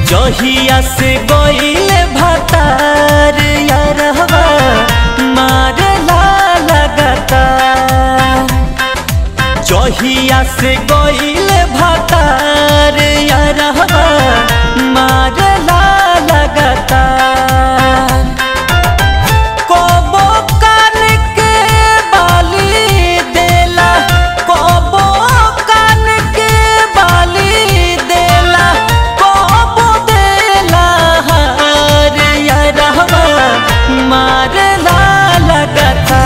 जहिया से गईले भतार यारहवा मारला लगता जहिया से गईले भतार यारहवा मारला लगता कबो कान के बाली देला कबो कान के बाली देला कबो देला हार यारहवा मारला लगता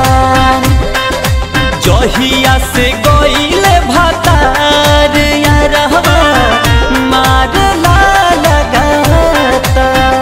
जहिया से गईले भतार यारहवा मारला लगता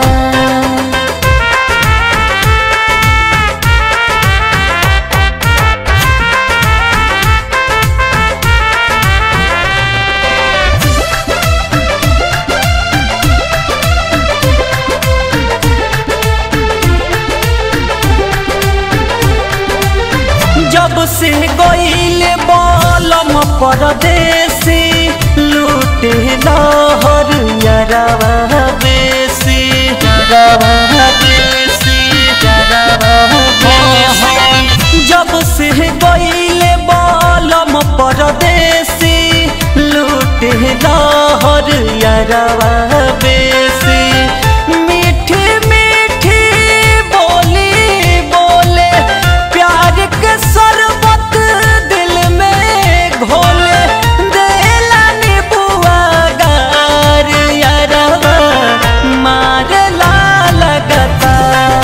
जब से गईल बलम परदेसी लूटे लहर यरवा बेसी यरवा बेसी यरवा बेसी जब से गईल बलम परदेसी लूटे लहर यरवा बेसी मीठी मीठी बोली बोले प्यार के शरबत दिल में घोले देला नीबुआ गार यारवा मारला लगता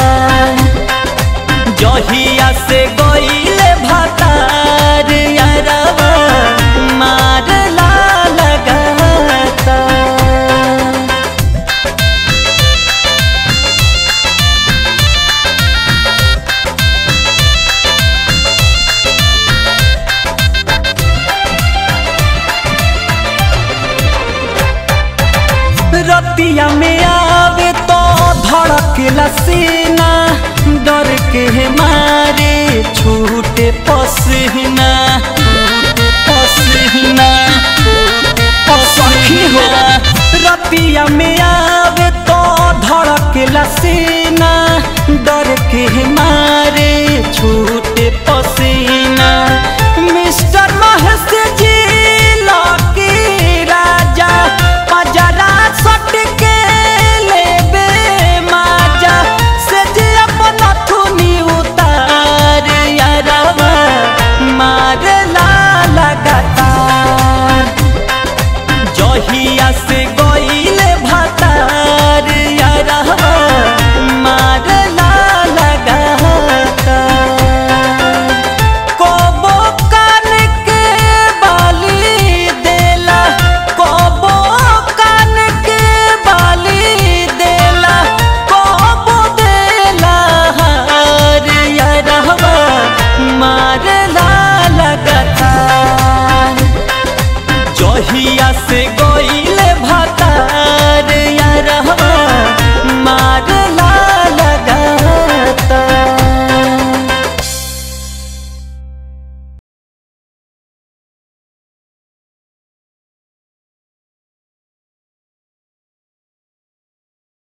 जहिया से गईले भतार यारवा मारला लगता रतिया में आवे तो धड़क लसीना डर के मार